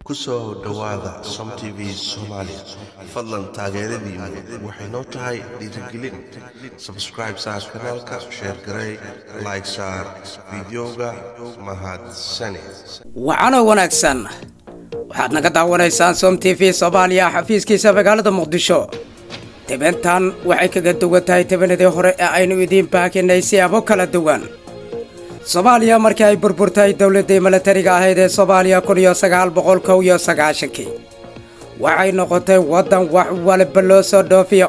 ku soo dhowaada som t v soomaali fadlan taageeradiinu waxay noo tahay dhiirigelin sabscribe saar kanaalka sheer garey like saar fideoga mahadsane wacano wanaagsan waxaad naga daawanaysaan som t v soomaaliya xafiiskiisa magaalada muqdisho tibantan waxay kaga duwan tahay tibanadii hore ee aynu idiin baakinay siyaabo kala duwan soomaaliya markii ay burburtay dowladdii milatariga ahayd ee soomaaliya kun iyo sagaal boqol kow iyo sagaashankii waxay noqotay waddan wax waliba loo soo dhoofiyo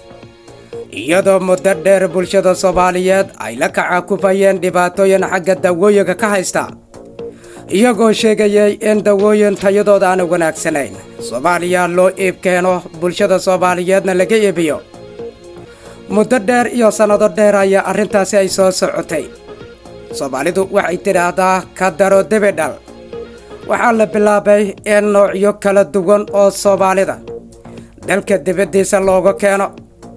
iyadoo muddo dheer bulshada soomaaliyeed ay la kacakufayeen dhibaatooyin xagga dawooyinka ka haysta iyagoo sheegayay in dawooyin tayadooda aana wanaagsanayn soomaaliya loo iib keeno bulshada soomaaliyeedna laga iibiyo muddo dheer iyo sannado dheer ayaa arrintaasi ay soo socotay soomaalidu waxay tidhaahdaa ka daro debidhal waxaa la bilaabay in noocyo kala duwan oo soomaalida dalka dibaddiisa looga keeno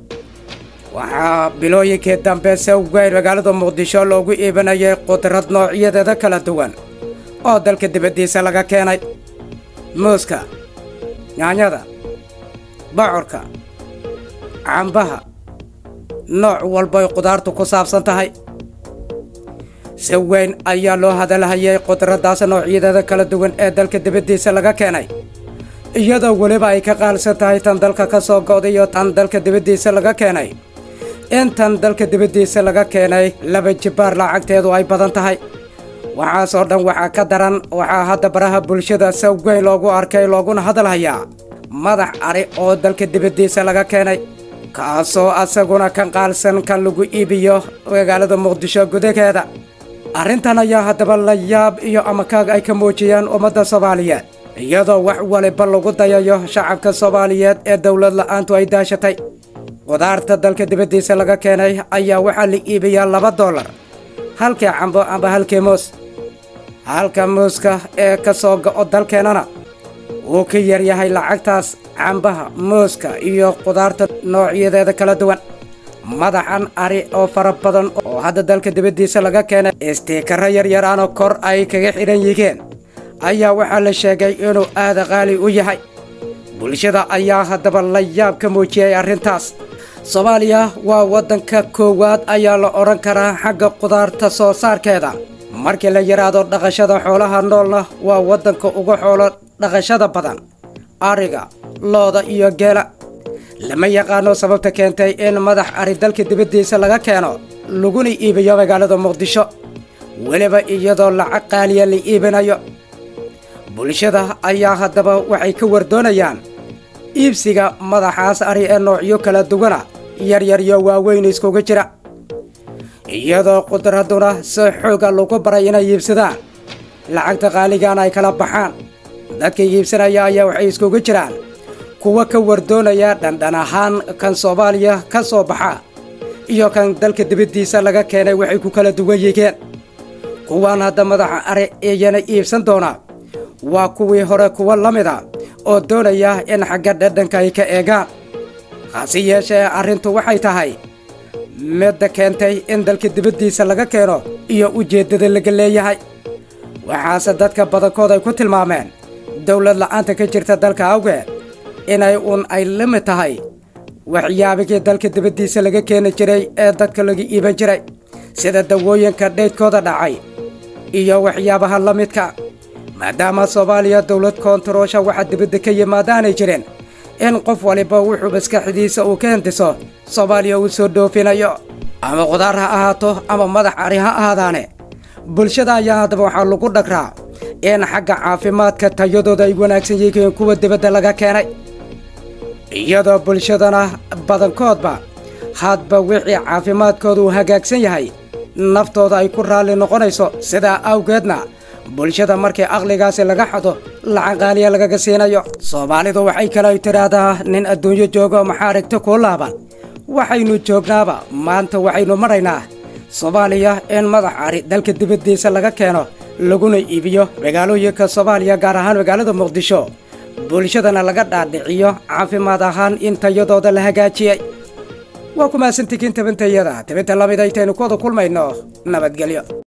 waxaa bilooyinkii dambe si weyn magaalada muqdisho loogu iibinayay qudrad noocyadeeda kala duwan oo dalka dibaddiisa laga keenay muuska yaanyada bocorka cambaha nooc walbay qudaartu ku saabsan tahay si weyn ayaa loo hadalhayay qudraddaas noocyadeeda kala duwan ee dalka dibaddiisa laga keenay iyadoo weliba ay ka qaalsan tahay tan dalka ka soo go'day iyo tan dalka dibaddiisa laga keenay intan dalka dibaddiisa laga keenay laba jibbaar lacagteedu ay badan tahay waxaasoo dhan waxaa ka daran waxaa hadda baraha bulshada si weyn loogu arkay looguna hadalhayaa madax ari oo dalka dibaddiisa laga keenay kaasoo asaguna ka qaalsan kan lagu iibiyo magaalada muqdisho gudaheeda arrintan ayaa haddaba la yaab iyo amakaag ay ka muujiyeen ummadda soomaaliyeed iyadoo wax waliba lagu dayayo shacabka soomaaliyeed ee dowlad la'aantu ay daashatay qudaarta dalka dibaddiisa laga keenay ayaa waxaa la iibiyaa laba dollar halkii cambo amba halkii muus halka muuska ee ka soo go'o dalkeennana wuu ka yaryahay lacagtaas cambaha muuska iyo qudaarta noocyadeeda kala duwan madaxan ari oo fara badan oo hadda dalka dibaddiisa laga keenay istiikaro yaryaraanoo kor ay kaga xidhan yihiin ayaa waxaa la sheegay inuu aada qaali u yahay bulshada ayaa haddaba la yaab ka muujiyey arrintaas soomaaliya waa waddanka koowaad ayaa la odhan karaa xagga qudaarta soo saarkeeda markii la yidhaahdo dhaqashada xoolaha noolna waa waddanka ugu xoolo dhaqashada badan ariga looda iyo geela lama yaqaano sababta keentay in madax ari dalka dibaddiisa laga keeno laguna iibiyo magaalada muqdisho weliba iyadoo lacag qaaliya la iibinayo bulshada ayaa haddaba waxay ka wardoonayaan iibsiga madaxaas ari ee noocyo kala duwana yaryar iyo waaweyn iskugu jira iyadoo qudradduna si xooga lagu baray inay iibsadaan lacagta qaaligaana ay kala baxaan dadka iibsanaya ayaa waxay iskugu jiraan kuwa ka wardoonaya dhandhan ahaan kan soomaaliya ka soo baxa iyo kan dalka dibaddiisa laga keenay waxay ku kala duwan yihiin kuwaan hadda madaxa are iyana iibsan doona waa kuwii hore kuwa la mida oo doonaya in xagga dhadhanka ay ka eegaan hase yeeshee arrintu waxay tahay midda keentay in dalka dibaddiisa laga keeno iyo ujeeddada laga leeyahay waxaase dadka badankood ay ku tilmaameen dowlad la'aanta ka jirta dalka awgeed inay uun ay la mid tahay waxyaabigii dalka dibaddiisa laga keeni jiray ee dadka laga iiban jiray sida dawooyinka dhaydkooda dhacay iyo waxyaabaha la midka maadaama soomaaliya dowlad koontaroosha waxa dibadda ka yimaadaanay jirin in qof waliba wuxuu maskaxdiisa uu ka hindiso soomaaliya uu soo dhoofinayo ama qudaar ha ahaato ama madax ari ha ahaadaane bulshada ayaa haddaba waxaa lagu dhagraa in xagga caafimaadka tayadooda ay wanaagsan yihiin kuwa dibadda laga keenay iyadoo bulshadana badankoodba hadba wixii caafimaadkooda uu hagaagsan yahay naftooda ay ku raalli noqonayso sidaa awgeedna bulshada markii aqligaasi laga xado lacag qaaliya lagaga siinayo soomaalidu waxay kale tidhaahdaa nin adduunyo joogo maxaa aragti kuu laaban waxaynu joognaaba maanta waxaynu maraynaa soomaaliya in madax ari dalka dibaddiisa laga keeno laguna iibiyo magaalooyinka soomaaliya gaar ahaan magaalada muqdisho bulshadana laga dhaadhiciyo caafimaad ahaan in tayadooda la hagaajiyey waa ku mahadsantihiin tabintayada tabinta lamid aytaynu kuwada kulmayno nabadgelyo